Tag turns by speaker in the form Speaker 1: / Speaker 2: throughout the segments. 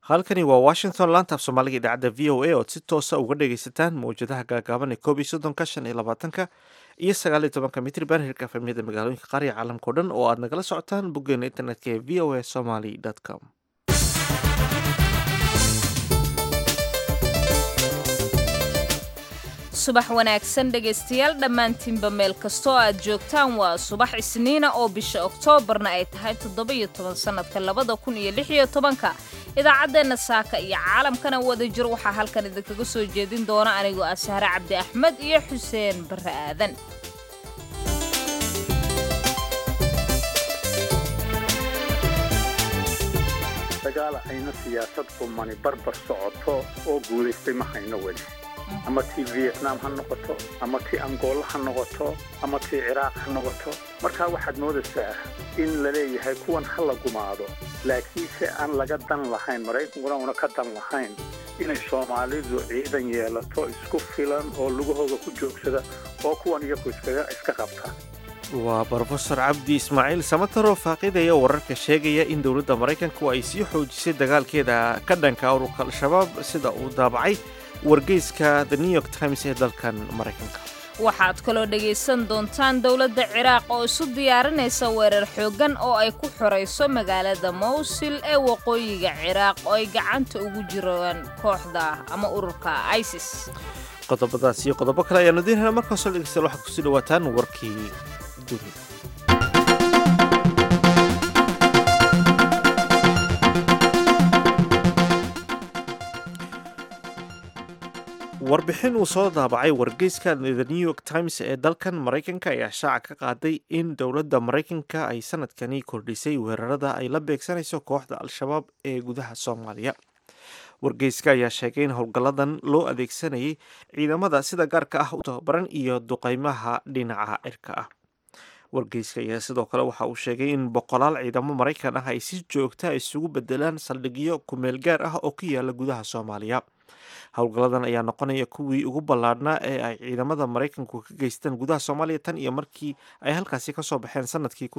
Speaker 1: halkani waa washington laanta af soomaaliga idaacadda v o a ood si toosa uga dhagaysataan mawjadaha gaagaaban ee koob iyo soddonka shan iyo labaatanka iyo sagaal iyo tobanka mitriban hirka efemyada magaalooyinka qaariga caalamka o dhan oo aad nagala socotaan boggeena internetka ee v o a somaly com
Speaker 2: subax wanaagsan dhegaystayaal dhammaantiinba meel kastoo aad joogtaan waa subax isniina oo bisha oktoobarna ay tahay toddoba-iyo toban sannadka labada kun iyo lix iyo tobanka idaacaddeenna saaka iyo caalamkana wada jir waxaa halkan idinkaga soo jeedin doona anigoo ah sahre cabdi axmed iyo xuseen barre aadan
Speaker 3: dagaal ayna siyaasad qumani barbar socoto oo guulaystay ma hayno weli ama tii vietnam ha noqoto ama tii angola ha noqoto ama tii ciraaq ha noqoto markaa waxaad moodaysaa in la leeyahay kuwan ha la gumaado laakiinse aan laga dan lahayn maraykankuna una ka dan lahayn inay soomaalidu ciidan yeelato isku filan oo lugahooda ku joogsada oo kuwan iyaku iska qabta
Speaker 1: waa brofesor cabdi ismaaciil samataroo faaqidaya wararka sheegaya in dowladda maraykanku ay sii xoojisay dagaalkeeda ka dhanka ururka al-shabaab sida uu daabacay wargeyska the new york times ee dalkan maraykanka
Speaker 2: waxaad kaloo dhegaysan doontaan dowladda ciraaq oo isu diyaarinaysa weerar xooggan oo ay ku xorayso magaalada mawsil ee waqooyiga ciraaq oo ay gacanta ugu jiraan kooxda ama ururka isis
Speaker 1: qodobadaas iyo qodobo kale ayaanu diinhana markaasoo dhegeystayaal waxaad kusii dhawaataan warkii dunida warbixin uu soo daabacay wargeyska the new york times ee dalkan maraykanka ayaa shaaca ka qaaday in dowladda maraykanka ay sanadkani kordhisay weerarada ay la beegsanayso kooxda al-shabaab ee gudaha soomaaliya wargeyska ayaa sheegay in howlgalladan loo adeegsanayay ciidamada sida gaarka ah u tababaran iyo duqeymaha dhinaca cirka ah wargeyska ayaa sidoo kale waxa uu sheegay in boqolaal ciidamo maraykan ah ay si joogta isugu bedelaan saldhigyo kumeel gaar ah oo ku yaala gudaha soomaaliya howlgalladan ayaa noqonaya kuwii ugu ballaadhnaa ee ay ciidamada maraykanku ka geystaan gudaha soomaaliya tan iyo markii ay halkaasi kasoo baxeen sanadkii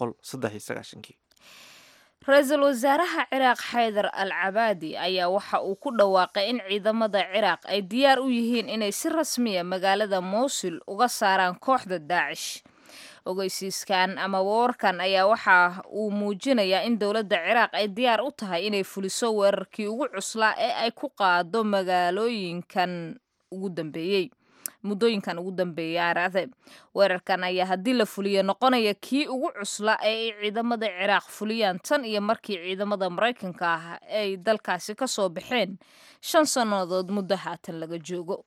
Speaker 2: ra-iisul wasaaraha ciraaq xaydar al cabaadi ayaa waxa uu ku dhawaaqay in ciidamada ciraaq ay diyaar u yihiin inay si rasmiya magaalada mowsil uga saaraan kooxda daacish ogeysiiskan ama warkan ayaa waxa uu muujinayaa in dowladda ciraaq ay diyaar u tahay inay fuliso weerarkii ugu cuslaa ee ay ku qaado magaalooyinkan ugu dambeeyey muddooyinkan ugu dambeeyay araade weerarkan ayaa haddii la fuliyo noqonaya kii ugu cuslaa ee ay ciidamada ciraaq fuliyaan tan iyo markii ciidamada maraykanka ah ay dalkaasi ka soo baxeen shan sannadood muddo haatan laga joogo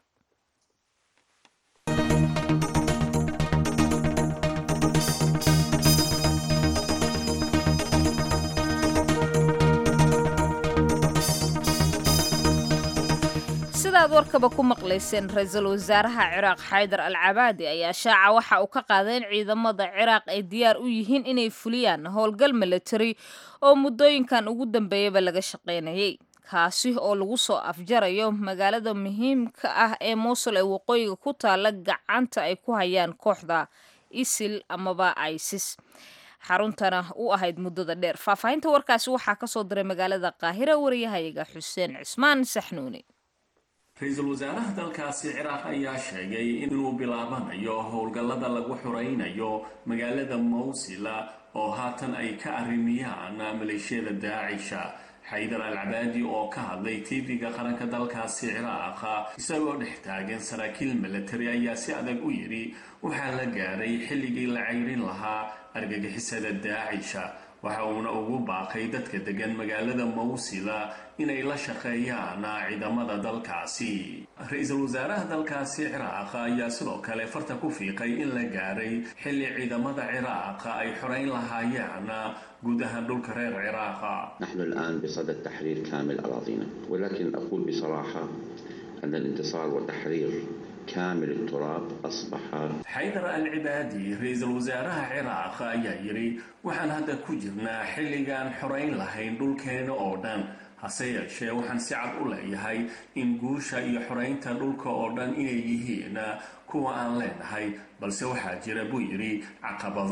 Speaker 2: sidaad warkaba ku maqlayseen ra-iisul wasaaraha ciraaq xaydar al cabaadi ayaa shaaca waxa uu ka qaaday in ciidamada ciraaq ay diyaar u yihiin inay fuliyaan howlgal milatari oo muddooyinkan ugu dambeeyaba laga shaqaynayay kaasi oo lagu soo afjarayo magaalada muhiimka ah ee muusul ee waqooyiga ku taala gacanta ay ku hayaan kooxda isil amaba isis xaruntana u ahayd muddada dheer faahfaahinta warkaasi waxaa kasoo diray magaalada qaahira wariyahayaga xuseen cismaan saxnuuni
Speaker 4: ra-iisul wasaaraha dalkaasi ciraaq ayaa sheegay inuu bilaabanayo howlgallada lagu xuraynayo magaalada mawsila oo haatan ay ka arrimiyaan maleeshiyada daacisha xaydar al cabaadi oo ka hadlay tv-ga qaranka dalkaasi ciraaq isagoo dhex taagan saraakiil milatari ayaa si adag u yidhi waxaa la gaaray xilligii la cayrin lahaa argagixisada daacisha waxa uuna ugu baaqay dadka degan magaalada mawsila inay la shaqeeyaan ciidamada dalkaasi ra-iisul wasaaraha dalkaasi ciraaq ayaa sidoo kale farta ku fiiqay in la gaaray xilli ciidamada ciraaq ay xorayn lahaayeen guud ahaan dhulka reer ciraaqa
Speaker 5: نحن الآن بصدد تحرير كامل أراضينا ولكن أقول بصراحة أن الانتصار والتحرير كامل التراب أصبح
Speaker 4: xaydar al cibaadi ra-iisul wasaaraha ciraaq ayaa yidhi waxaan hadda ku jirnaa xilligaan xorayn lahayn dhulkeena oo dhan hase yeeshee waxaan si cad u leeyahay in guusha iyo xoraynta dhulka oo dhan inay yihiin kuwa aan leenahay balse waxaa jira buu yidhi caqabado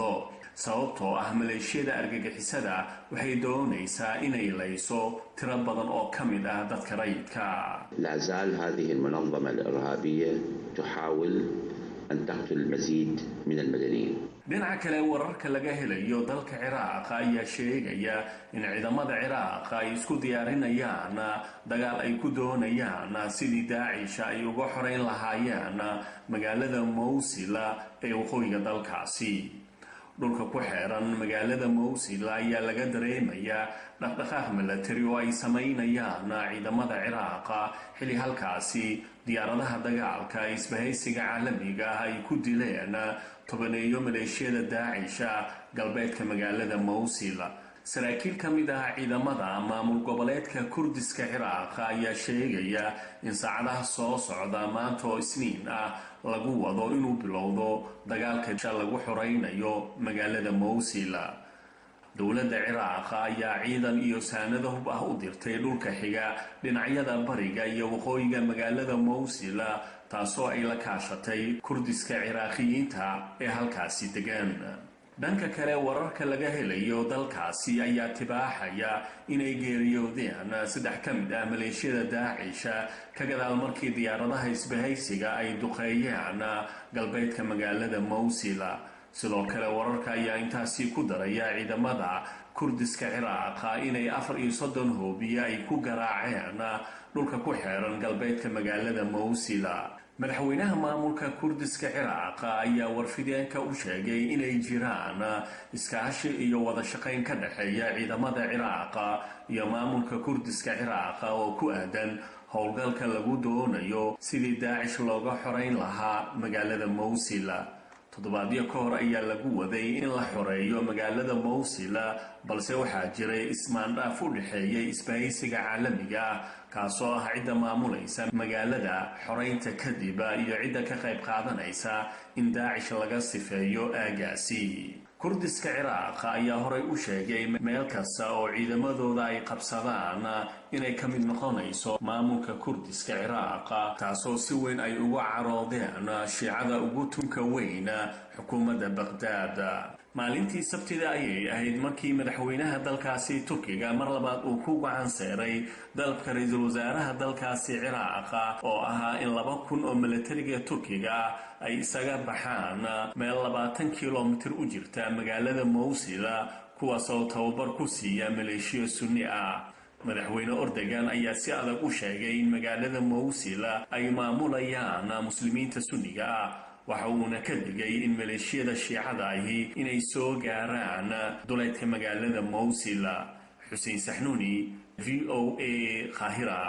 Speaker 4: sababtoo ah maleeshiyada argagixisada waxay doonaysaa inay layso tiro badan oo ka mid ah dadka rayidka
Speaker 5: لا زال هذه المنظمة الإرهابية تحاول أن تقتل المزيد من المدنيين
Speaker 4: dhinaca kale wararka laga helayo dalka ciraaq ayaa sheegaya in ciidamada ciraaq ay isku diyaarinayaan dagaal ay ku doonayaan sidii daacisha ay uga xoreyn lahaayeen magaalada mowsil ee waqooyiga dalkaasi dhulka ku xeeran magaalada mowsil ayaa laga dareemayaa dhaqdhaqaaq milatari oo ay samaynayaan ciidamada ciraaq xilli halkaasi diyaaradaha dagaalka isbahaysiga caalamiga ah ay ku dileen tobaneeyo maleeshiyada daacisha galbeedka magaalada mowsil saraakiil ka mid ah ciidamada maamul goboleedka kurdiska ciraaq ayaa sheegaya in saacadaha soo socda maanta oo isniin ah lagu wado inuu bilowdo dagaalka lagu xoreynayo magaalada mowsil dowladda ciraaq ayaa ciidan iyo saanado hub ah u dirtay dhulka xiga dhinacyada bariga iyo waqooyiga magaalada mowsil taasoo ay la kaashatay kurdiska ciraaqiyiinta ee halkaasi degan dhanka kale wararka laga helayo dalkaasi ayaa tibaaxaya inay geeriyoodeen saddex ka mid ah maleeshiyada daacisha ka gadaal markii diyaaradaha isbahaysiga ay duqeeyeen galbeedka magaalada mowsil sidoo kale wararka ayaa intaasi ku daraya ciidamada kurdiska ciraaqa inay afar iyo soddon hoobiye ay ku garaaceen dhulka ku xeeran galbeedka magaalada mowsil madaxweynaha maamulka kurdiska ciraaqa ayaa warfideenka u sheegay inay jiraan iskaashi iyo wada shaqayn ka dhexeeya ciidamada ciraaqa iyo maamulka kurdiska ciraaqa oo ku aadan howlgalka lagu doonayo sidii daacish looga xoreyn lahaa magaalada mowsil toddobaadyo ka hor ayaa lagu waday in la xoreeyo magaalada mowsil balse waxaa jiray ismaandhaaf u dhexeeyay isbahaysiga caalamiga ah kaasoo ah cidda maamulaysa magaalada xoreynta kadib iyo cidda ka qayb qaadanaysa in daacish laga sifeeyo aagaasi kurdiska ciraaq ayaa horay u sheegay meel kasta oo ciidamadooda ay qabsadaan inay ka mid noqonayso maamulka kurdiska ciraaq taasoo si weyn ay uga caroodeen shiicada ugu tunka weyn xukuumadda baqhdaad maalintii sabtida ayay ahayd markii madaxweynaha dalkaasi turkiga mar labaad uu ku gacan seeray dalabka ra-iisul wasaaraha dalkaasi ciraaqa oo ahaa in laba kun oo milatariga turkiga ay isaga baxaan meel labaatan kilomitir u jirta magaalada mowsil kuwaas oo tababar ku siiya maleeshiya sunni ah madaxweyne ordogan ayaa si adag u sheegay in magaalada mowsil ay maamulayaan muslimiinta sunniga ah waxa uuna ka digay in maleeshiyada shiicada ahi inay soo gaaraan duleydka magaalada mowsil xuseen saxnuuni v o a qaahira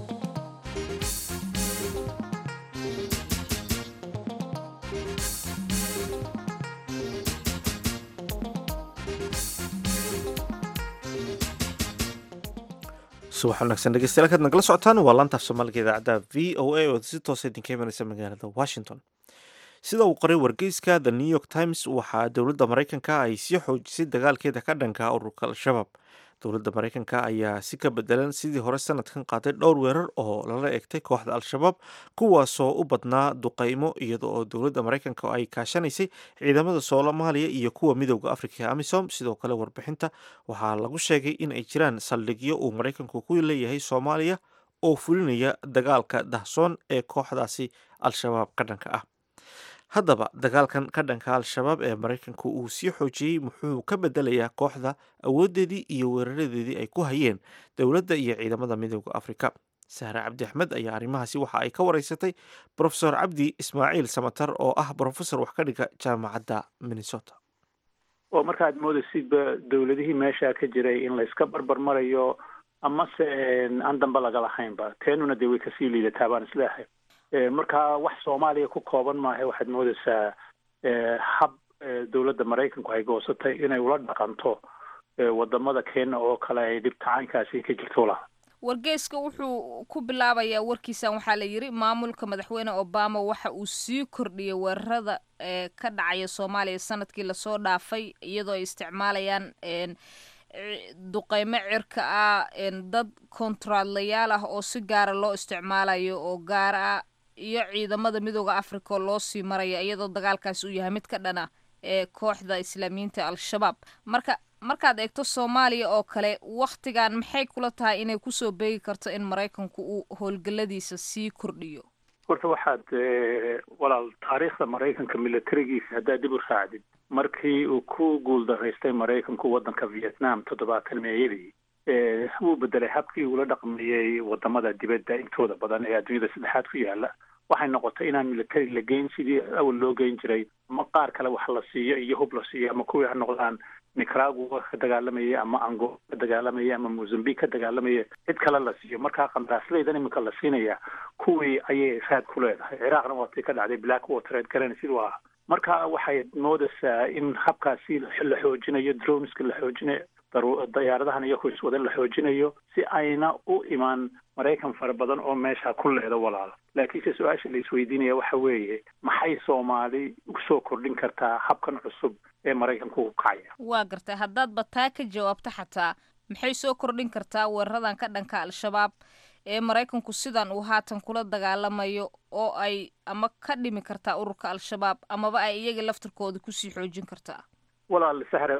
Speaker 1: subax wanaagsan dhegeystayaal kaad nagala socotaan waa laantaaf soomaaliga idaacadda v o a oo si toosa idinka imanaysa magaalada washington sida uu qoray wargeyska the new york times waxaa dowladda maraykanka ay sii xoojisay dagaalkeeda ka dhanka ururka al-shabaab dowladda maraykanka ayaa si ka bedelan sidii hore sanadkan qaaday dhowr weerar oo lala egtay kooxda al-shabaab kuwaasoo u badnaa duqeymo iyada oo dowladda maraykanka ay kaashanaysay ciidamada soomaaliya iyo kuwa midowda afrika ee amisom sidoo kale warbixinta waxaa lagu sheegay in ay jiraan saldhigyo uu maraykanku ku leeyahay soomaaliya oo fulinaya dagaalka dahsoon ee kooxdaasi al-shabaab ka dhanka ah haddaba dagaalkan ka dhanka al-shabaab ee maraykanku uu sii xoojiyey muxuu ka bedelayaa kooxda awoodeedii iyo weeraradeedii ay ku hayeen dowladda iyo ciidamada midowda afrika sahre cabdi axmed ayaa arrimahaasi waxa ay ka wareysatay brofesor cabdi ismaaciil samatar oo ah brofesor wax ka dhiga jaamacadda minnesota
Speaker 3: oo markaad moodaysidba dowladihii meesha ka jiray in layska barbar marayo amase aan damba laga lahaynba teenuna dee way kasii liidataa baan isleehay markaa wax soomaaliya ku kooban maaha waxaad moodaysaa hab dowladda maraykanku ay goosatay inay ula dhaqanto wadamada kenya oo kale ay dhibtacaankaasi ka jirto laha
Speaker 2: wargeyska wuxuu ku bilaabayaa warkiisan waxaa la yidhi maamulka madaxweyne obama waxa uu sii kordhiyay weerarada ee ka dhacaya soomaaliya sanadkii lasoo dhaafay iyadoo ay isticmaalayaan duqeymo cirka ah dad kontraadlayaal ah oo si gaara loo isticmaalayo oo gaar ah iyo ciidamada midooda africa oo loo sii maraya iyadoo dagaalkaasi uu yahay mid ka dhana ee kooxda islaamiyiinta al-shabaab marka markaad eegto soomaaliya oo kale wakhtigan maxay kula tahay inay kusoo beegi karto in maraykanku uu howlgalladiisa sii kordhiyo
Speaker 3: horta waxaad walaal taariikhda maraykanka militarigiisa haddaad dib u raacdid markii uu ku guuldaraystay maraykanku waddanka vietnam toddobaatan meeyadii wuu bedelay habkii uula dhaqmayey wadamada dibadda intooda badan ee adduunyada saddexaad ku yaala waxay noqotay inaan military la geyn sidii awal loo geyn jiray ama qaar kale wax la siiyo iyo hub la siiyo ama kuwii ha noqdaan nicaragua ka dagaalamayay ama angola ka dagaalamayay ama mozambique ka dagaalamayay cid kale la siiyo markaa qandaraasleydan iminka la siinaya kuwii ayay raad ku leedahay ciraaqna waatay ka dhacday black water garan siduu ahaa marka waxay moodaysaa in habkaasi la xoojinayo droneska la xoojinayo dayaaradahan iyo kuwis wadan la xoojinayo si ayna u imaan maraykan fara badan oo meesha ku leedo walaal laakiinse su-aasha la isweydiinaya waxa weeye maxay soomaali usoo kordhin kartaa habkan cusub ee maraykanku u kacaya
Speaker 2: waa gartay haddaadba taa ka jawaabto xataa maxay soo kordhin kartaa weeraradan ka dhanka al-shabaab ee maraykanku sidan uu haatan kula dagaalamayo oo ay ama ka dhimi kartaa ururka al-shabaab amaba ay iyaga laftirkooda kusii xoojin kartaa
Speaker 3: walaal sahre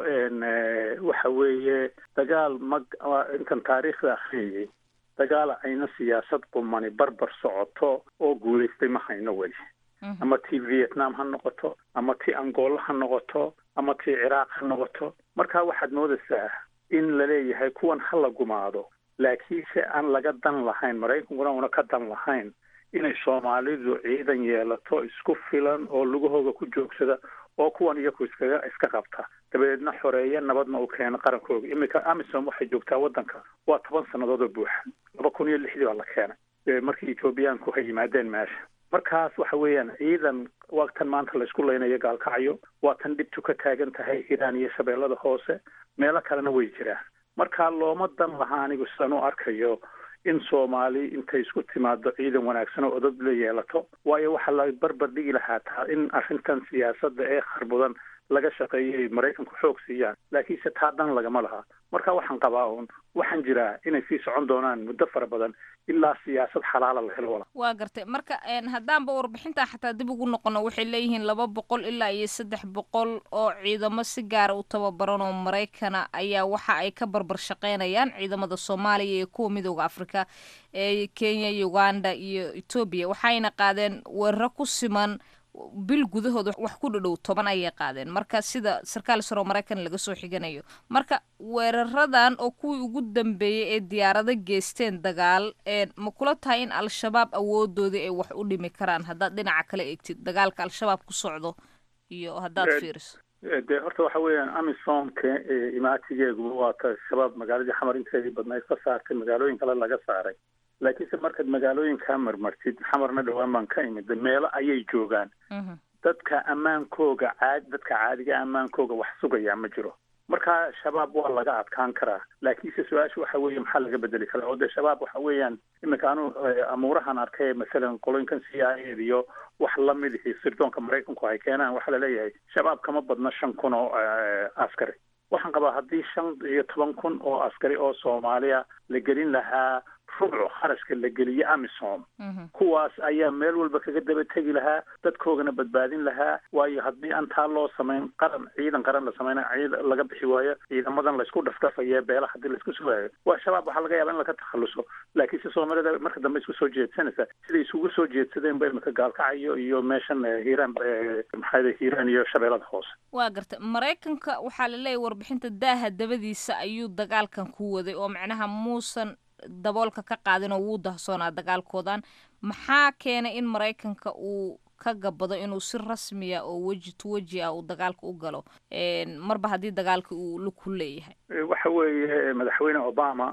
Speaker 3: waxa weeye dagaal mag intan taariikhda akhriyayay dagaal ayna siyaasad qumani barbar socoto oo guulaystay ma hayno weli ama tii vietnam ha noqoto ama tii angola ha noqoto ama tii ciraaq ha noqoto marka waxaad moodaysaa in laleeyahay kuwan ha la gumaado laakiinse aan laga dan lahayn maraykankuna una ka dan lahayn inay soomaalidu ciidan yeelato isku filan oo lugahooga ku joogsada oo kuwan iyaku iskaga iska qabta dabadeedna xoreeya nabadna u keeno qarankooga iminka amisom waxay joogtaa waddanka waa toban sannadood oo buuxa laba kun iyo lixdii baa la keenay markii ethoobiyaanku hay yimaadeen meesha markaas waxa weeyaan ciidan waa tan maanta laysku leynayo gaalkacyo waa tan dhibtu ka taagan tahay hiiraan iyo shabeellada hoose meelo kalena way jiraan marka looma dan laha anigu sidaan u arkayo in soomaali intay isku timaado ciidan wanaagsan oo odod la yeelato waayo waxaa la barbar dhigi lahaa taa in arrintan siyaasadda ee kharbudan laga shaqeeyay maraykanku xoog siiyaan laakiinse taa dan lagama laha marka waxaan qabaa uun waxaan jiraa inay sii socon doonaan muddo fara badan ilaa siyaasad xalaala la helo wala
Speaker 2: waa gartay marka haddaanba warbixintaa xataa dib ugu noqono waxay leeyihiin laba boqol ilaa iyo saddex boqol oo ciidamo si gaara u tababaran oo maraykana ayaa waxa ay ka barbar shaqeynayaan ciidamada soomaaliya iyo kuwa midooda afrika ee kenya uganda iyo etoobiya waxayna qaadeen weeraro ku siman bil gudahooda wax ku dhadhow toban ayay qaadeen marka sida sarkaal saro maraykan laga soo xiganayo marka weeraradan oo kuwii ugu dambeeyey ee diyaarado geysteen dagaal ma kula tahay in al-shabaab awoodoodii ay wax u dhimi karaan haddaad dhinaca kale eegtid dagaalka al-shabaab ku socdo iyo haddaad fiiriso
Speaker 3: dee horta waxa weeyaan amisomka imaatigeeguba waa ta shabaab magaaladii xamar inteedii badnayd ka saartay magaalooyin kale laga saaray laakiinse markaad magaalooyinkaa marmartid xamarna dhowaan baan ka imid meelo ayay joogaan dadka ammaankooga caadi dadka caadiga ammaankooga wax sugayaa ma jiro marka shabaab waa laga adkaan karaa laakiinse su-aasha waxa weeye maxaa laga bedeli karaa oo dee shabaab waxa weeyaan iminka anu amuurahan arkay masalan qolooyinkan c i a iyo wax lamid ihi sirdoonka maraykanku ay keenaan waxaa laleeyahay shabaab kama badna shan kun oo askari waxaan qabaa haddii shan iyo toban kun oo askari oo soomaaliya la gelin lahaa rubcu kharashka la geliye amisom kuwaas ayaa meel walba kaga daba tegi lahaa dadkoogana badbaadin lahaa waayo haddii aan taa loo samayn qaran ciidan qaran la samayna laga bixi waayo ciidamadan laysku dhafdhafaye beelaha hadii laisku sugaayo waa shabaab waxaa laga yaaba in laga takhaluso laakiinse soomaalida marka dambe isku soo jeedsanaysa siday isugu soo jeedsadeen ba imika gaalkacayo iyo meeshan hiiraan maxaa hiiraan iyo shabeellada hoose
Speaker 2: waa garta maraykanka waxaa laleeyahy warbixinta daaha dabadiisa ayuu dagaalkan ku waday oo macnaha muusan daboolka ka qaadin oo wuu dahsoonaa dagaalkoodan maxaa keenay in maraykanka uu ka gabado inuu si rasmiya oo weji to weji ah uu dagaalka u galo marba haddii dagaalka uu laku leeyahay
Speaker 3: waxa weeye madaxweyne obama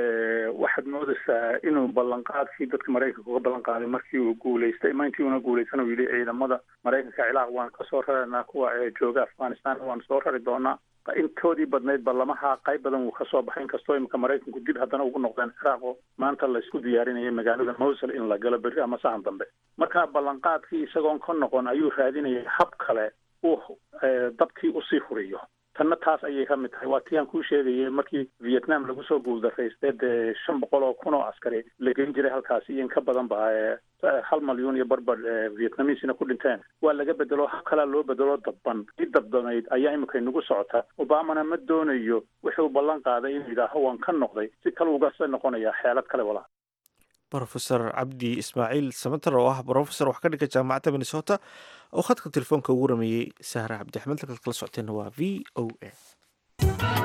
Speaker 3: waxaad moodaysaa inuu ballanqaadkii dadka maraykanka uga ballan qaaday markii uu guulaystay ma intii una guulaysan uu yidhi ciidamada maraykanka cilaaq waan kasoo raraynaa kuwa jooga afghanistan waan soo rari doonaa intoodii badnayd ballamaha qayb badan wuu kasoo baxay inkastoo imika maraykanku dib haddana ugu noqdeen ciraaq oo maanta laysku diyaarinayay magaalada mowsul in la galo berri ama sahan dambe marka ballanqaadkii isagoon ka noqon ayuu raadinayay hab kale uu dabkii usii furiyo tanna taas ayay ka mid tahay waa tii aan kuu sheegayay markii vietnam lagu soo guuldaraystay dee shan boqol oo kun oo askari la gelin jiray halkaas iyo in ka badan ba hal malyuun iyo barbar vietnamiisina ku dhinteen waa laga bedelo hab kalaa loo bedelo dabban i dabdanayd ayaa imika inagu socota obamana ma doonayo wuxuu ballan qaaday inuu yidhaaho waan ka noqday si kale ugase noqonaya xeelad kale walaa
Speaker 1: rofesor cabdi ismaaciil samater oo ah brofesor wax ka dhiga jaamacadda minnesota oo khadka telefoonka ugu rameeyey sahra cabdi axmed halkaad kala socoteenna waa v o a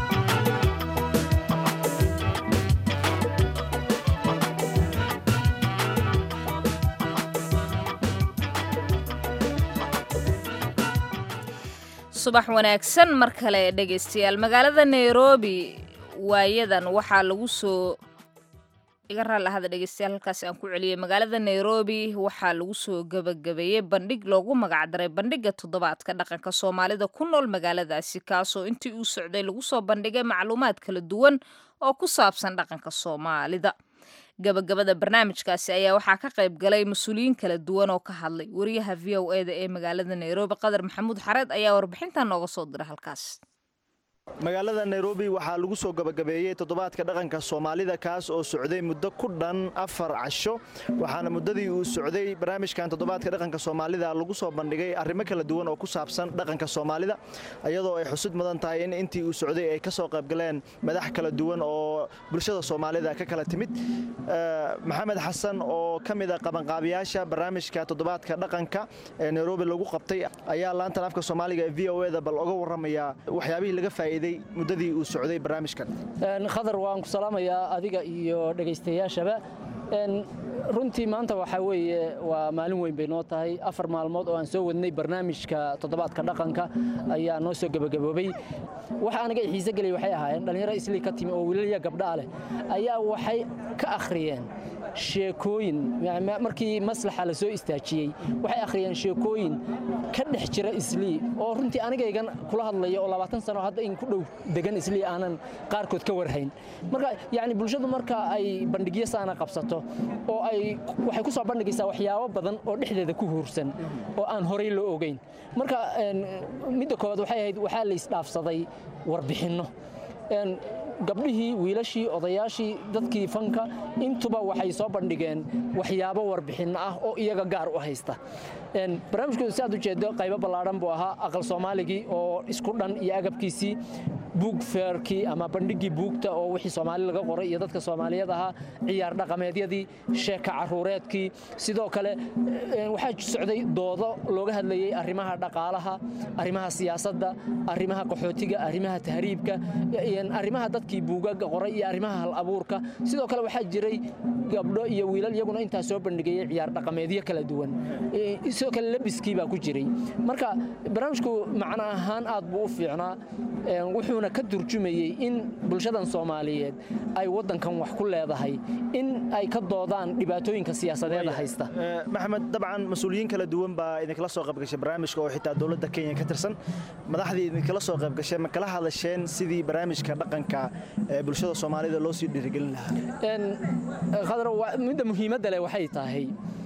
Speaker 2: subax wanaagsan mar kale dhegaystayaal magaalada nairobi waayadan waxaa lagu soo iga raali ahada dhegeystayaal halkaas aan ku celiyey magaalada nairobi waxaa lagu soo gabagabeeyey bandhig loogu magacdaray bandhiga toddobaadka dhaqanka soomaalida ku nool magaaladaasi kaasoo intii uu socday lagu soo bandhigay macluumaad kala duwan oo ku saabsan dhaqanka soomaalida gabagabada barnaamijkaasi ayaa waxaa ka qayb galay mas-uuliyiin kala duwan oo ka hadlay wariyaha v o eda ee magaalada nairobi qadar maxamuud xareed ayaa warbixintan nooga soo diray halkaas
Speaker 6: magaalada nairobi waxaa lagu soo gabagabeeyey toddobaadka dhaqanka soomaalida kaas oo socday muddo ku dhan afar casho waxaana muddadii uu socday barnaamijkan toddobaadka dhaqanka soomaalida lagu soo bandhigay arrimo kala duwan oo ku saabsan dhaqanka soomaalida iyadoo ay xusud mudan tahay in intii uu socday ay ka soo qaybgaleen madax kala duwan oo bulshada soomaalida ka kala timid maxamed xasan oo ka mid a qabanqaabiyaasha barnaamijka toddobaadka dhaqanka ee nairobi lagu qabtay ayaa laantan afka soomaaliga ee v o eda bal oga warramaya waxyaabihii laga faa'iiday muddadii uu socday barnaamijkan
Speaker 7: khadar waan ku salaamayaa adiga iyo dhegaystayaashaba runtii maanta waxaa weeye waa maalin weyn bay noo tahay afar maalmood oo aan soo wadnay barnaamijka toddobaadka dhaqanka ayaa noo soo gebagaboobay waxa aniga i xiise gelay waxay ahaayeen dhallinyaro islii ka timi oo wiilaliya gabdhaa leh ayaa waxay ka akhriyeen sheekooyin markii maslaxa la soo istaajiyey waxay akhriyeen sheekooyin ka dhex jira islii oo runtii anigaygan kula hadlaya oo labaatan sano hadda in ku dhow degan islii aanan qaarkood ka warhayn marka yacni bulshadu marka ay bandhigyo saana qabsato oo ay waxay ku soo bandhigaysaa waxyaabo badan oo dhexdeeda ku huursan oo aan horay loo ogeyn marka midda koowaad waxay ahayd waxaa la isdhaafsaday warbixinno gabdhihii wiilashii odayaashii dadkii fanka intuba waxay soo bandhigeen waxyaabo warbixinno ah oo iyaga gaar u haysta barnaamijkooda si aad u jeedo qaybo ballaadhan buu ahaa aqal soomaaligii oo isku dhan iyo agabkiisii buug feerkii ama bandhiggii buugta oo wixii soomaali laga qoray iyo dadka soomaaliyeed ahaa ciyaar dhaqameedyadii sheeka caruureedkii sidoo kale waxaa socday doodo looga hadlayey arrimaha dhaqaalaha arrimaha siyaasadda arrimaha qaxootiga arrimaha tahriibka arrimaha dadkii buugaga qoray iyo arrimaha hal abuurka sidoo kale waxaa jiray gabdho iyo wiilal iyaguna intaa soo bandhigayey ciyaar dhaqameedyo kala duwan sidoo kale labiskii baa ku jiray marka barnaamijku macno ahaan aad buu u fiicnaa wuxuuna ka turjumayey in bulshadan soomaaliyeed ay waddankan wax ku leedahay in ay ka doodaan dhibaatooyinka siyaasadeeda haysta
Speaker 6: maxamed dabcan mas-uuliyiin kala duwan baa idinkala soo qaybgashay barnaamijka oo xitaa dowladda kenya ka tirsan madaxdii idinkala soo qaybgashay ma kala hadasheen sidii barnaamijka dhaqanka ee bulshada soomaalida loo sii dhiirigelin lahaa
Speaker 7: khadar midda muhiimadda leh waxay tahay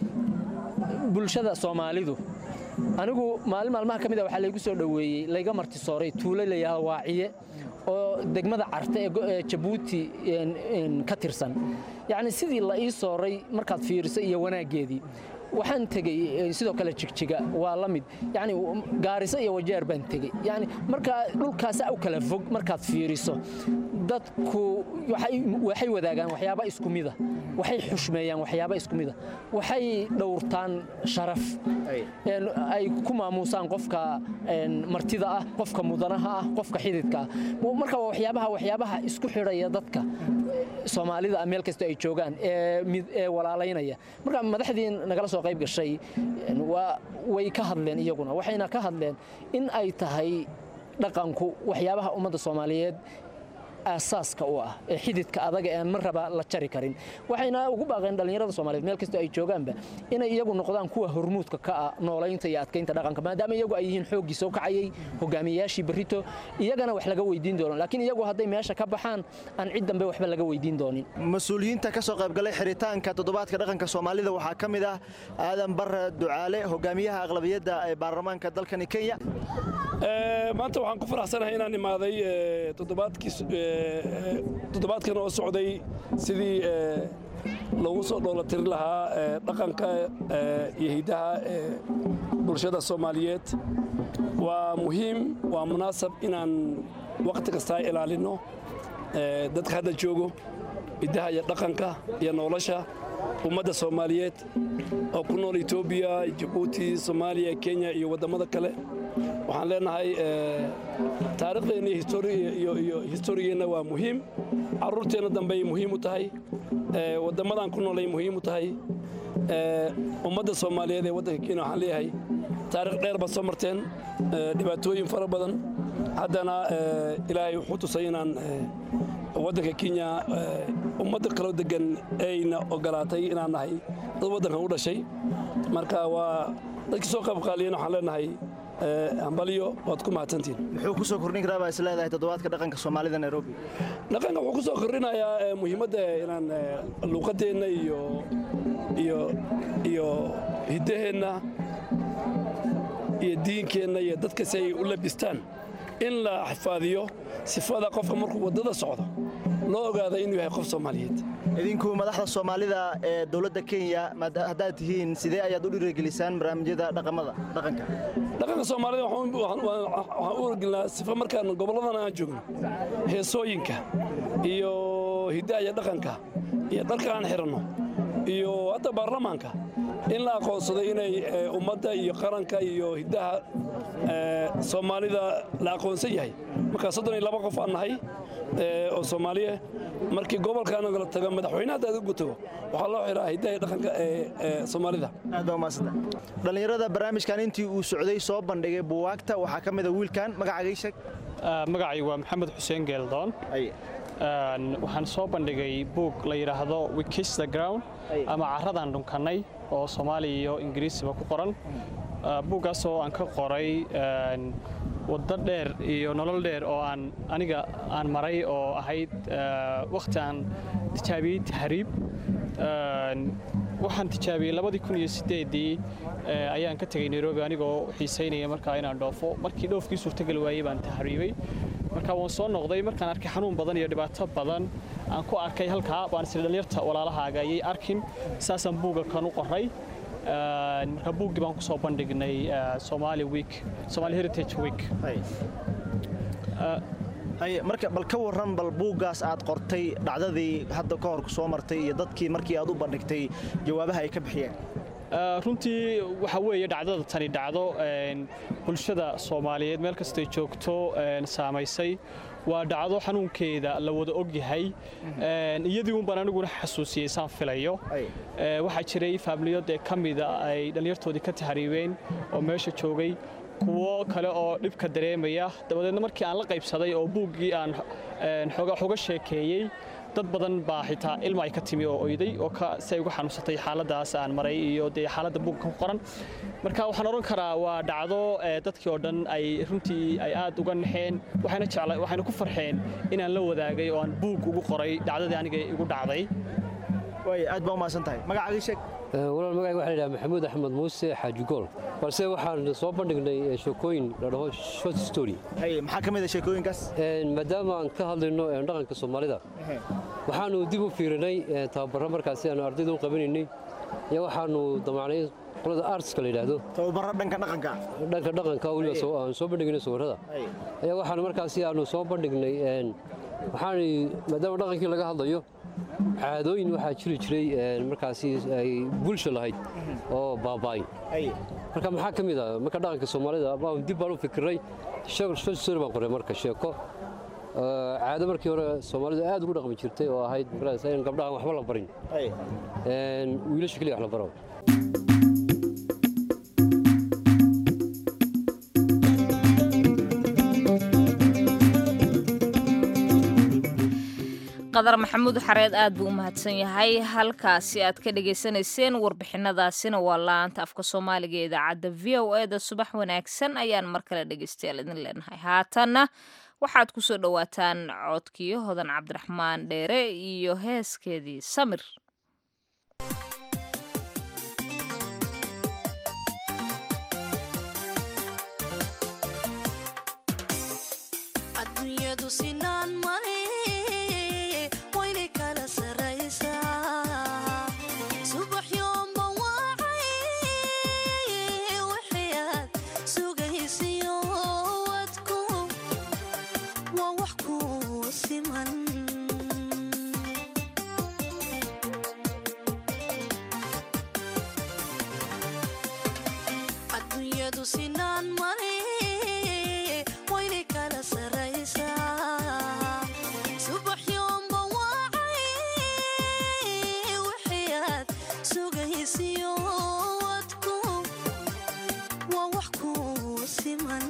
Speaker 7: bulshada soomaalidu anigu maalin maalmaha ka mida waxaa laygu soo dhoweeyey layga martisooray tuulo layaha waaciye oo degmada carte ee jabuuti ka tirsan yacni sidii la ii sooray markaad fiiriso iyo wanaaggeedii waxaan tegey sidoo kale jigjiga waa la mid yani gaariso iyo wajeer baan tegey yani markaa dhulkaasa u kala fog markaad fiiriso dadku waxay wadaagaan waxyaaba isku mida waxay xushmeeyaan waxyaaba isku mida waxay dhowrtaan sharaf ay ku maamuusaan qofka martida ah qofka mudanaha ah qofka xididka ah marka waxyaabaha waxyaabaha isku xidhaya dadka soomaalida meel kasta ay joogaan ee walaalaynaya marka madaxdii nagala soo qayb gashay way ka hadleen iyaguna waxayna ka hadleen in ay tahay dhaqanku waxyaabaha ummadda soomaaliyeed aasaaska u ah ee xididka adaga ee aan mar raba la jari karin waxayna ugu baaqeen dhallinyarada soomaaliyeed meel kastoo ay joogaanba inay iyagu noqdaan kuwa hormuudka ka ah noolaynta iyo adkaynta dhaqanka maadaama iyagu ay yihiin xooggii soo kacayay hogaamiyayaashii berrito iyagana wax laga weydiin doono laakiin iyagu hadday meesha ka baxaan aan cid dambe waxba laga weydiin doonin
Speaker 6: mas-uuliyiinta ka soo qaybgalay xiritaanka toddobaadka dhaqanka soomaalida waxaa ka mid ah aadan barre ducaale hogaamiyaha aqlabiyadda ee baarlamaanka dalkani kenya
Speaker 8: maanta waxaan ku faraxsanahay inaan imaaday toddobaadkii toddobaadkan oo socday sidii loogu soo dhoolatirin lahaa dhaqanka iyo hiddaha ee bulshada soomaaliyeed waa muhiim waa munaasab inaan wakhti kastaa ilaalinno dadka hadda joogo hiddaha iyo dhaqanka iyo nolosha ummadda soomaaliyeed oo ku nool etoobiya jabuuti soomaaliya kenya iyo waddamada kale waxaan leenahay taariikhdeenna iyo historigeenna waa muhiim carruurteenna dambey muhiim u tahay waddamadan ku noolay muhiim u tahay ummadda soomaaliyeed ee waddanka kenya waxaan leeyahay taarikh dheer baad soo marteen dhibaatooyin fara badan haddana ilaahay wuxuu tusay inaan waddanka kenya ummadda kaloo degan ayna ogolaatay inaan nahay dad waddankan u dhashay marka waa dadkii soo qaybqaaliyeen waxaan leenahay hambalyo waad ku mahadsantiin
Speaker 6: muxuu ku soo kordhin karaa baa is leedahay toddobaadka dhaqanka soomaalida nairobi
Speaker 8: dhaqanka wuxuu ku soo kordhinayaa muhiimadda inaan luuqadeenna iyo iyo iyo hiddaheenna iyo diinkeenna iyo dadka si ay u labistaan in la xifaadiyo sifada qofka markuu waddada socdo loo ogaada inuu yahay qof soomaaliyeed
Speaker 6: idinku madaxda soomaalida ee dowladda kenya haddaad tihiin sidee ayaad u dhiirigelisaan barnaamijyada dhaqamada dhaqanka
Speaker 8: dhaqanka soomaalida waxaan u wargelinaa sifa markaan gobolladan aan joogno heesooyinka iyo hiddaha iyo dhaqanka iyo dharka aan xiranno iyo hadda baarlamaanka in la aqoonsado inay ummadda iyo qaranka iyo hiddaha soomaalida la aqoonsan yahay markaa soddon iyo laba qof aan nahay oo soomaaliya markii gobolkaana la tago madaxweyne haddaad ugu tago waxaa loo xiraa hiddaha iyo dhaqanka ee soomaalida
Speaker 6: aad baa umaasanta dhallinyarada barnaamijkan intii uu socday soo bandhigay buwaagta waxaa ka mida wiilkan magacagay sheeg
Speaker 9: magacay waa maxamed xuseen geeldoon waxaan soo bandhigay buug la yidhaahdo wikis the ground ama carradaan dhunkannay oo soomaaliya iyo ingiriisiba ku qoran buuggaas oo aan ka qoray waddo dheer iyo nolol dheer oo aan aniga aan maray oo ahayd wakhti aan tijaabiyey tahriib waxaan tijaabiyey labadii kun iyo sideedii ayaan ka tegey nairobi anigoo xiisaynaya markaa inaan dhoofo markii dhoofkii suurtageli waayey baan tahriibay marka waan soo noqday markaan arkay xanuun badan iyo dhibaato badan aan ku arkay halkaa baan isla dhallinyarta walaalahaaga ayay arkin saasaan buugga kan u qoray marka buuggii baan ku soo bandhignay somali week somali heritage week
Speaker 6: marka bal ka warran bal buuggaas aad qortay dhacdadii hadda ka hor soo martay iyo dadkii markii aad u bandhigtay jawaabaha ay ka bixiyeen
Speaker 9: runtii waxa weeye dhacdada tani dhacdo bulshada soomaaliyeed meel kastay joogto saamaysay waa dhacdo xanuunkeeda la wada og yahay iyadii un baan aniguna xasuusiyey saan filayo waxaa jiray faamiliyo dee ka mida ay dhallinyartoodii ka tahriibeen oo meesha joogay kuwo kale oo dhibka dareemaya dabadeedna markii aan la qaybsaday oo buuggii aan xoga sheekeeyey dad badan baa xitaa ilma ay ka timi oo oyday oo si ay uga xanuunsatay xaaladaas aan maray iyo dee xaaladda buugga ku qoran marka waxaan odhan karaa waa dhacdo dadkii oo dhan ay runtii ay aad uga naxeen waxayna jecla waxayna ku farxeen inaan la wadaagay oo aan buug ugu qoray dhacdadii aniga igu dhacday
Speaker 6: way aad baa umahadsan tahay magacagii sheeg
Speaker 10: walaal magacayga waxaa la yidhaha maxamuud axmed muuse xaaji gool balse waxaan soo bandhignay sheekooyin la dhaho short story
Speaker 6: maxaa ka mid a sheekooyinkaas
Speaker 10: maadaama aan ka hadlayno dhaqanka soomaalida waxaanu dib u fiirinay tababarro markaasi aanu ardayda u qabanaynay iyo waxaanu damacnay qolada artska la yidhaahdo
Speaker 6: tababarro dhanka dhaqanka
Speaker 10: dhanka dhaqanka weliba aan soo bandhignay sawirrada ayaa waxaanu markaasi aanu soo bandhignay waxaan maadaama dhaqankii laga hadlayo caadooyin waxaa jiri jiray markaasi ay bulsha lahayd oo baaba'ay marka maxaa ka mid ah marka dhaqanka soomaalida baan dib baan u fikiray story baan qoray marka sheeko caado markii hore soomaalidu aad ugu dhaqmi jirtay oo ahayd in gabdhahan waxba la barin wiilasha keliya wax la baro
Speaker 2: qadar maxamuud xareed aad buu u mahadsan yahay halkaasi aad ka dhagaysanayseen warbixinadaasina waa la-aanta afka soomaaliga ee idaacadda v o eda subax wanaagsan ayaan mar kale dhegaystayaal idin leenahay haatanna waxaad ku soo dhowaataan codkiyo hodan cabdiraxmaan dheere iyo heeskeedii samir
Speaker 11: adduunyadu sinaan male waynay kala saraysaa subax yoomba wacay wixii aad sugaysiyo wadku waa wax ku siman adduunyadu sinaan male waynay kala saraysaa subax yoomba wacay wixii aad sugaysiyo wadku waa wax ku siman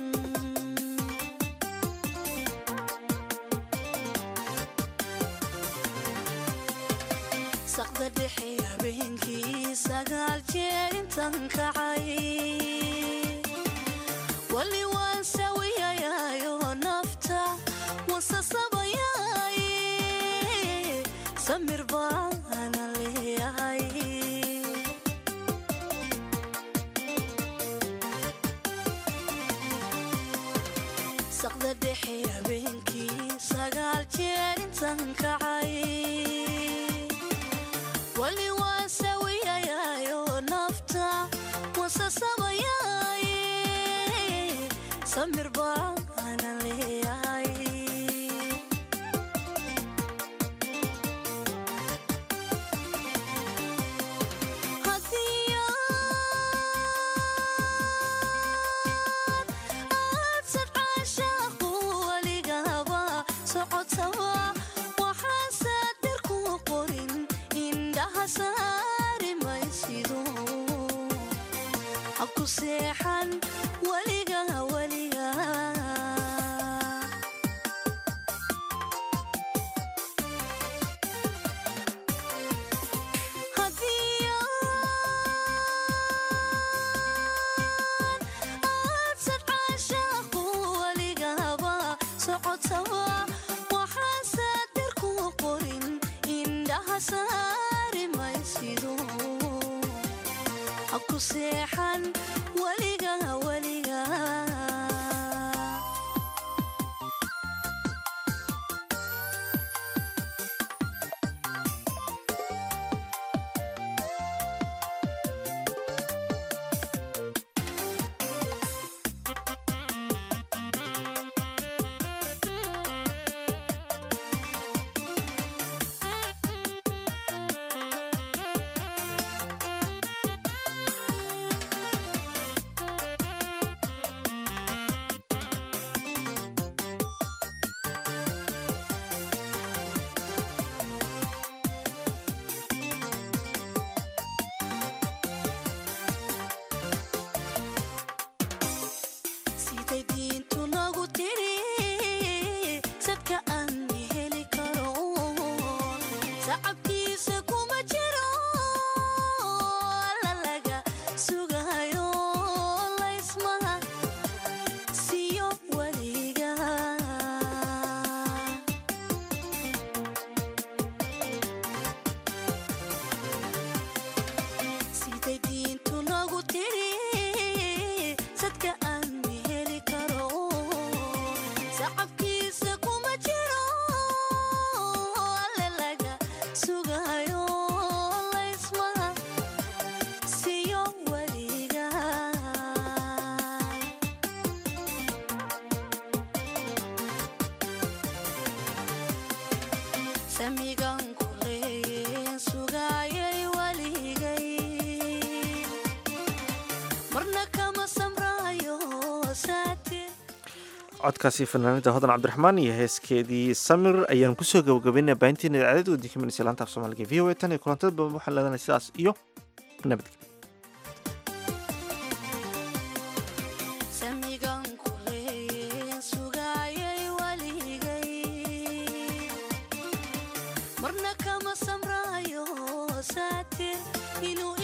Speaker 11: saqda dhexe habeenkii sagaal jeer intan kacay wali waan sawiyayayo nafta wasasabayay samir baana leeyahay saqda dhexe habeenkii sagaal jeer intan kacay wali waan sawiyayayo nafta wasasabayay samir baana leeyahay haddii aad sadcaashaaqu waligaba socotaba waxaan saadir ku qorin indhaha saari maysido ha ku seexan weliga weliga haddii aad sadcaashaaqu waligaba socotaba waxaan saadir ku qorin indhaha saari maysido ha ku seexan weliga weliga siday diintu nagu tiri sadka aan heli karo sacabkiisa kuma jiro alla laga sugayo laysmaha siyo weliga siday diintu nagu tiri sadka aan heli karo sacabkiisa kuma jiro alle laga sugayo laysmaha siyo weliga samigan ku leeye sugayay waligay marna kama samraayo saatir
Speaker 1: codkaasi fanaanida hodan cabdiraxmaan iyo heeskeedii samir ayaan kusoo gabagabaynaa baahinteena idaacadada wadinka minaysa laanta af soomaaliga v o a tan iyo kulantada badan waxaan leedahay sidaas iyo nabadgelyo
Speaker 11: samigan ku leeye sugayay waligay marna kama samraayo saatir inuu